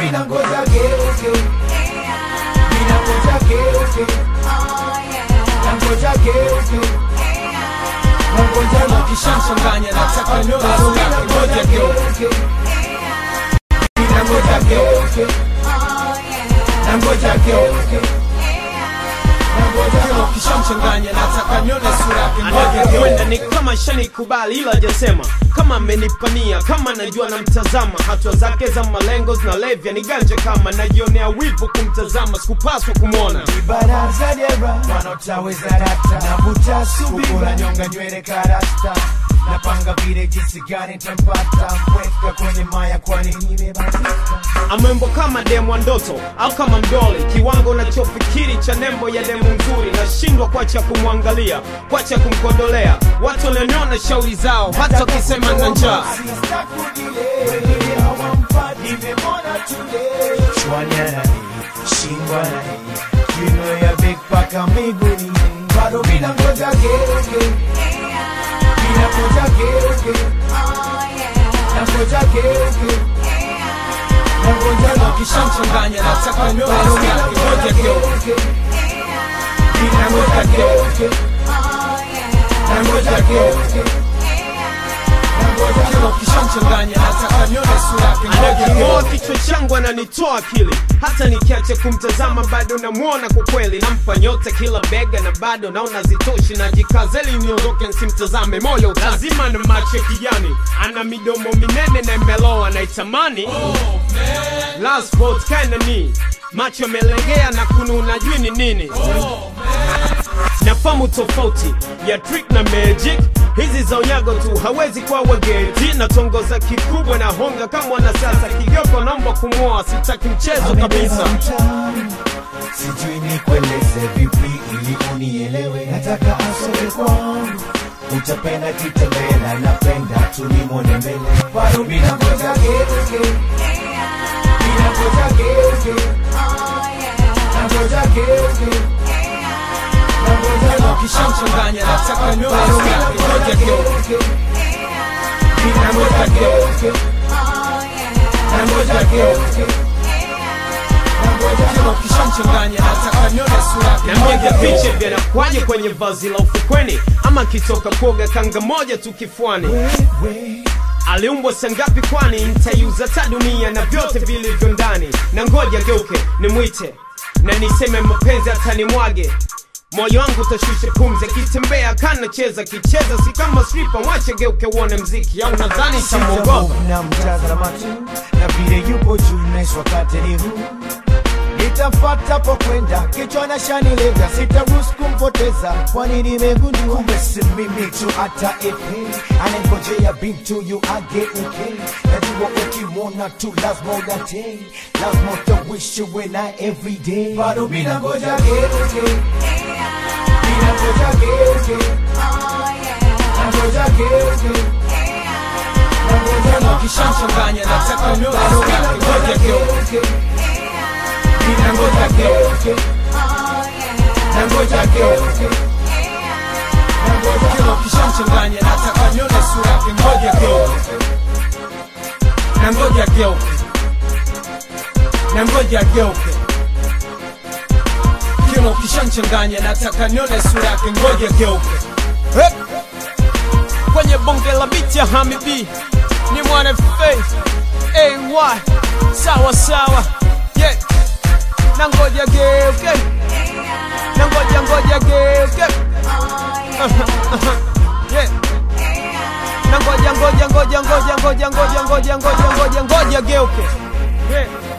mina ngoja geuke mina ngoja geuke na ngoja geuke na ngoja Kama ukishamchanganya nataka nione sura yake ngoja geuke mina ngoja geuke na ngoja geuke na ngoja Kama ukishamchanganya nataka nione sura yake ngoja anavyokwenda geuke ni kama shanikubali ila hajasema kama amenipania kama najua namtazama hatua zake za malengo zinalevya ni ganje kama najionea wivu kumtazama sikupaswa kumwona baraza dera wanaotaweza rata navuta subira nyonga nywele karasta napanga vile jinsi gani ntampata mweka kwenye maya kwani nimebatika amwembo kama demu wa ndoto au kama mdoli kiwango nachofikiri cha nembo ya demu nzuri nashindwa kwacha kumwangalia kwacha kumkodolea watu walioniona shauri zao hata wakisema na njaa miguni bado mina ngoja geuke mina ngoja geuke na ngoja geuke na ngoja Kama ukishamchanganya nataka nione sura yake ngoja geuke mina ngoja geuke na ngoja geuke na ngoja Kama ukishamchanganya nataka nione sura yake ngoja anaking'oa geuke kichwa changu ananitoa akili hata nikiacha kumtazama bado namwona kwa kweli nampa nyota kila bega na bado naona zitoshi najikazeli niondoke nsimtazame moyo utaki. lazima na macho ya kijani ana midomo minene na imeloa naitamani last vote kinda ni macho yamelegea na kununa jui ni nini nafamu tofauti ya trick na magic hizi za unyago tu hawezi kuwa wageti na tongoza kikubwa na honga kama wanasiasa kigoko naomba kumwoa sitaki mchezo kabisa mtaani sijui nikueleze vipi ili unielewe nataka asome kwangu utapenda kitembela napenda tulimwone mbele bado mina ngoja geuke mina ngoja geuke na ngoja geuke na ngoja Kama ukishamchanganya nataka nione sura yake ngoja geuke mina ngoja geuke na ngoja geuke na ngoja Kama ukishamchanganya nataka nione sura yake Niambia ngoja viche geuke vinakwaje kwenye vazi la ufukweni ama kitoka kuoga kanga moja tu kifuani wewe aliumbwa sangapi kwani nitaiuza ta dunia na vyote vilivyo ndani na ngoja geuke nimwite na niseme mapenzi atanimwage moyo wangu utashusha pumzi akitembea kanacheza kicheza si kama stripa mwache geuke uone mziki au nadhani tamwogopa na mtazama tu na vile yupo juu naiswa wakati ni huu nitamfata po kwenda kichwa na shanilega sitaruhusu kumpoteza kwani nimegundua kumbe si mimi tu hata epe anangojea bintu yu ageuke najua ukimwona tu lazima udatei lazima utawishi we na everyday bado mina ngoja geuke mina ngoja geuke na ngoja geuke na ngoja Kama ukishamchanganya nataka nione sura yake ngoja geuke Mina ngoja geuke na ngoja geuke na ngoja Kama ukishamchanganya nataka nione sura yake ngoja geuke na ngoja geuke na ngoja geuke Kama ukishamchanganya nataka nione sura yake ngoja geuke Hep. kwenye bonge la biti ya hamibi ni mwana faith ay sawa sawa yeah. na ngoja geuke na ngoja ngoja geuke yeah. na ngoja ngoja ngoja ngoja ngoja ngoja ngoja ngoja ngoja ngoja geuke yeah.